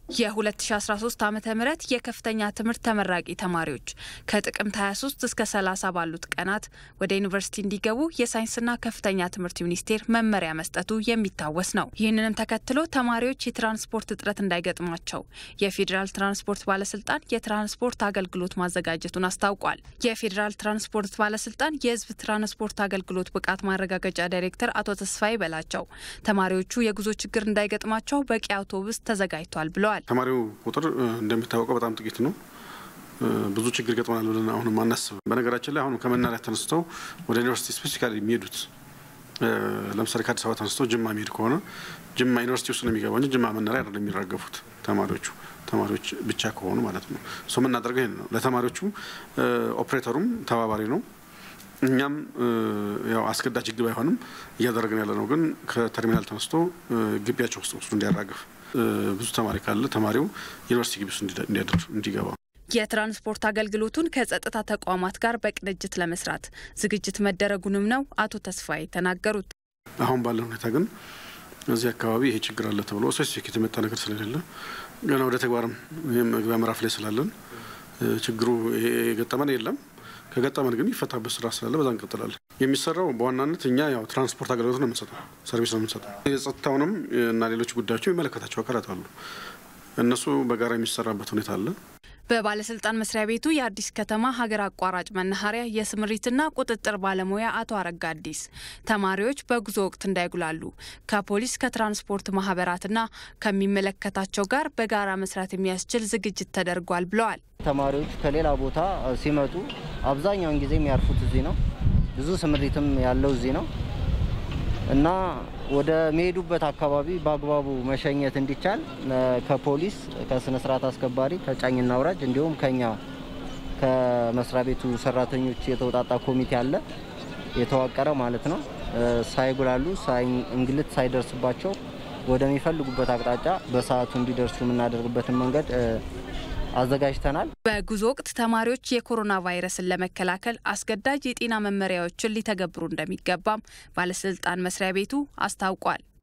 የ2013 ዓ ም የከፍተኛ ትምህርት ተመራቂ ተማሪዎች ከጥቅምት 23 እስከ 30 ባሉት ቀናት ወደ ዩኒቨርሲቲ እንዲገቡ የሳይንስና ከፍተኛ ትምህርት ሚኒስቴር መመሪያ መስጠቱ የሚታወስ ነው። ይህንንም ተከትሎ ተማሪዎች የትራንስፖርት እጥረት እንዳይገጥማቸው የፌዴራል ትራንስፖርት ባለስልጣን የትራንስፖርት አገልግሎት ማዘጋጀቱን አስታውቋል። የፌዴራል ትራንስፖርት ባለስልጣን የህዝብ ትራንስፖርት አገልግሎት ብቃት ማረጋገጫ ዳይሬክተር አቶ ተስፋዬ በላቸው ተማሪዎቹ የጉዞ ችግር እንዳይገጥማቸው በቂ አውቶቡስ ተዘጋጅቷል ብለዋል። ተማሪው ቁጥር እንደሚታወቀው በጣም ጥቂት ነው። ብዙ ችግር ይገጥመናል ብለን አሁንም አናስብም። በነገራችን ላይ አሁንም ከመናሪያ ተነስተው ወደ ዩኒቨርሲቲ ስፔሲፊካሊ የሚሄዱት ለምሳሌ ከአዲስ አበባ ተነስተው ጅማ የሚሄድ ከሆነ ጅማ ዩኒቨርሲቲ ውስጥ ነው የሚገባው እንጂ ጅማ መናሪያ አይደለም የሚራገፉት ተማሪዎቹ ተማሪዎች ብቻ ከሆኑ ማለት ነው። እሱ የምናደርገው ይሄን ነው። ለተማሪዎቹ ኦፕሬተሩም ተባባሪ ነው። እኛም ያው አስገዳጅ ህግ ባይሆንም እያደረግን ያለ ነው። ግን ከተርሚናል ተነስቶ ግቢያቸው ውስጥ ወስዱ እንዲያራግፍ ብዙ ተማሪ ካለ ተማሪው ዩኒቨርሲቲ ግቢ ውስጥ እንዲያድር እንዲገባ የትራንስፖርት አገልግሎቱን ከጸጥታ ተቋማት ጋር በቅንጅት ለመስራት ዝግጅት መደረጉንም ነው አቶ ተስፋዬ ተናገሩት። አሁን ባለ ሁኔታ ግን እዚህ አካባቢ ይሄ ችግር አለ ተብሎ ስፔሲፊክ የተመጣ ነገር ስለሌለ ገና ወደ ተግባርም ይህም መግቢያ ምዕራፍ ላይ ስላለን ችግሩ የገጠመን የለም። ከገጠመን ግን ይፈታበት ስራ ስላለ በዛ እንቀጥላለን። የሚሰራው በዋናነት እኛ ያው ትራንስፖርት አገልግሎት ነው የምንሰጠው፣ ሰርቪስ ነው የምንሰጠው። የጸጥታውንም እና ሌሎች ጉዳዮች የሚመለከታቸው አካላት አሉ። እነሱ በጋራ የሚሰራበት ሁኔታ አለ። በባለስልጣን መስሪያ ቤቱ የአዲስ ከተማ ሀገር አቋራጭ መናኸሪያ የስምሪትና ቁጥጥር ባለሙያ አቶ አረጋ አዲስ ተማሪዎች በጉዞ ወቅት እንዳይጉላሉ ከፖሊስ ከትራንስፖርት ማህበራትና ከሚመለከታቸው ጋር በጋራ መስራት የሚያስችል ዝግጅት ተደርጓል ብለዋል። ተማሪዎች ከሌላ ቦታ ሲመጡ አብዛኛውን ጊዜ የሚያርፉት እዚህ ነው። ብዙ ስምሪትም ያለው እዚህ ነው እና ወደ ሚሄዱበት አካባቢ በአግባቡ መሸኘት እንዲቻል ከፖሊስ ከስነ ስርዓት አስከባሪ ከጫኝና አውራጅ እንዲሁም ከኛ ከመስሪያ ቤቱ ሰራተኞች የተውጣጣ ኮሚቴ አለ የተዋቀረ ማለት ነው። ሳይጉላሉ እንግልት ሳይደርስባቸው ወደሚፈልጉበት አቅጣጫ በሰዓቱ እንዲደርሱ የምናደርግበትን መንገድ አዘጋጅተናል። በጉዞ ወቅት ተማሪዎች የኮሮና ቫይረስን ለመከላከል አስገዳጅ የጤና መመሪያዎችን ሊተገብሩ እንደሚገባም ባለስልጣን መስሪያ ቤቱ አስታውቋል።